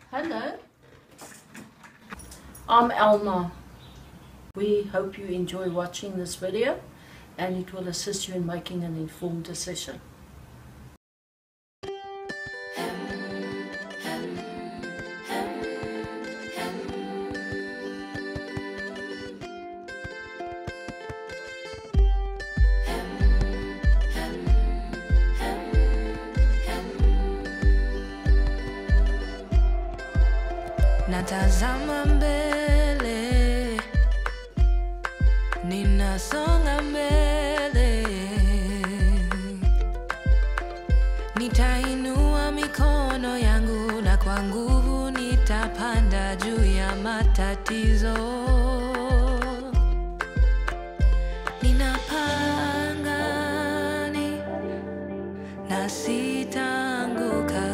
Hello. I'm Elna. We hope you enjoy watching this video and it will assist you in making an informed decision. Natazama mbele, ninasonga mbele, nitainua mikono yangu na kwa nguvu nitapanda juu ya matatizo. Ninapaa angani na sitaanguka.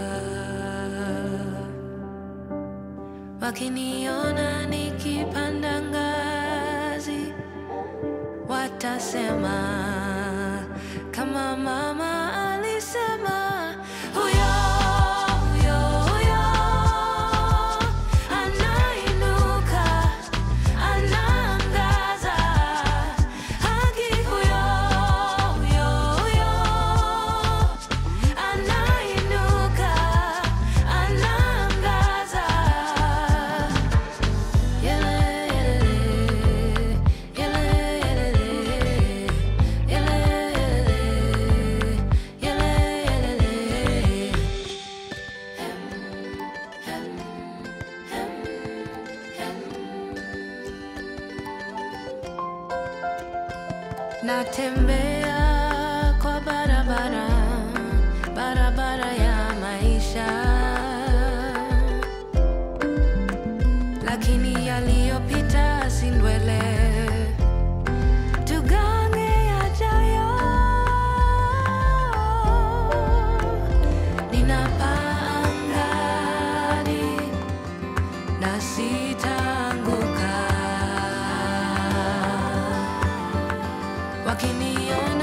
Wakiniona nikipanda ngazi, watasema kama mama alisema, huyo huyo huyo anainuka, anaangaza haki, huyo huyo huyo anainuka, anaangaza Natembea kwa barabara, barabara ya maisha lakini yaliyopita si ndwele. Tugange yajayo. Ninapaa angani na sitaanguka. Wakiniona